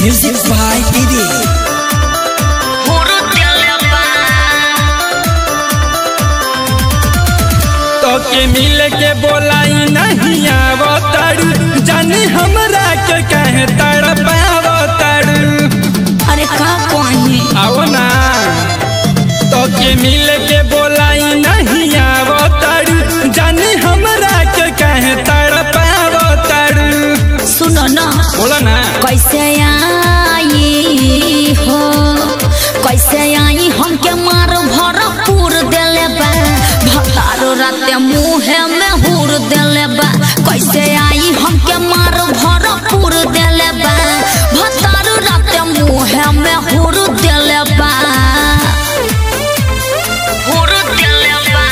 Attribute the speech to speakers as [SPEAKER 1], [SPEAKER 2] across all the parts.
[SPEAKER 1] Music by Didi.
[SPEAKER 2] तो के मिल के बोलाई नहीं आवो तारू जानी हमरा के कहे तड़पावो तारू
[SPEAKER 3] अरे का कही
[SPEAKER 2] आओ ना तो के मिल के बोलाई नहीं आवो तारू जानी हमरा के कहे तड़पावो तारू
[SPEAKER 3] सुनो ना
[SPEAKER 2] बोला ना
[SPEAKER 3] कैसे आई हो कैसे आई हमके मार भरपूर देले बा भतारो राते मुहे में हुर देले बा कैसे आई हमके मार भरपूर देले बा भतारो राते मुहे में हुर देले बा हुर देले बा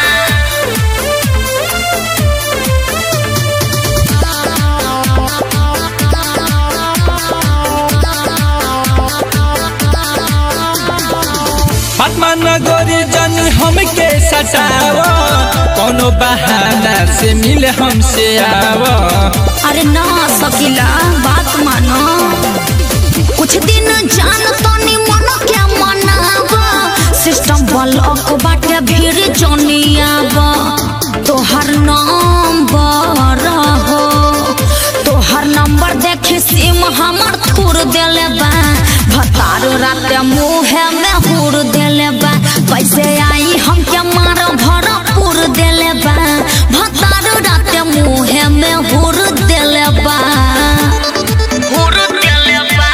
[SPEAKER 2] पद्मा नगरी जानी हमके सटावो कोनो बहाना से मिल हमसे आवो
[SPEAKER 3] अरे ना सकीला बात मानो कुछ दिन जान तनी मन के मनावा सिस्टम ब्लॉक बाटे भीड़ जनियावा तोहर नंबर हो तोहर नंबर देखे सिम हमर थूर देले बा भतार राते मुहे में हुर देले बा कैसे आई हमके मार भरपूर देले बा भतार राते मुहे में हुर देले बा हुर देले बा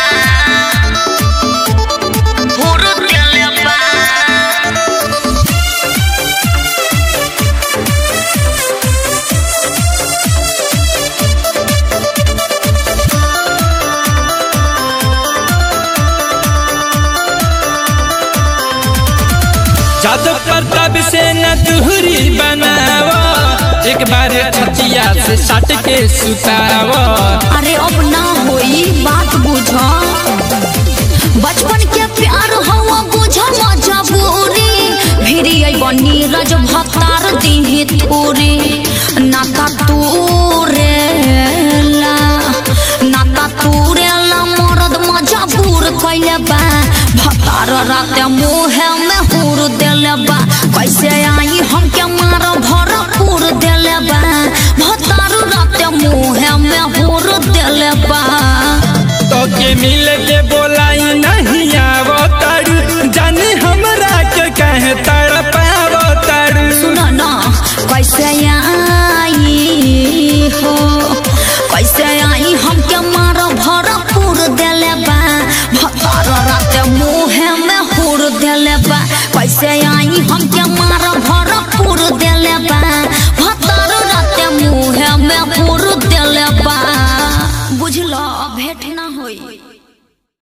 [SPEAKER 3] हुर देले बा
[SPEAKER 2] जादू प्रताप से न दूरी बनावो एक बार छतिया से सट के सुतावो
[SPEAKER 3] अरे अब ना होई बात बुझ बचपन के प्यार हवा बुझ मजबूरी भिरी आई बनी रज भतार दीही थोरी नाता तूरेला नाता तूरेला मरद मजबूर कैले बा भतार राते मुहे में हुर देले बा कैसे आई हमके मार भरपूर देले बा भतार राते मुहे में हुर देले बा
[SPEAKER 2] तो के मिल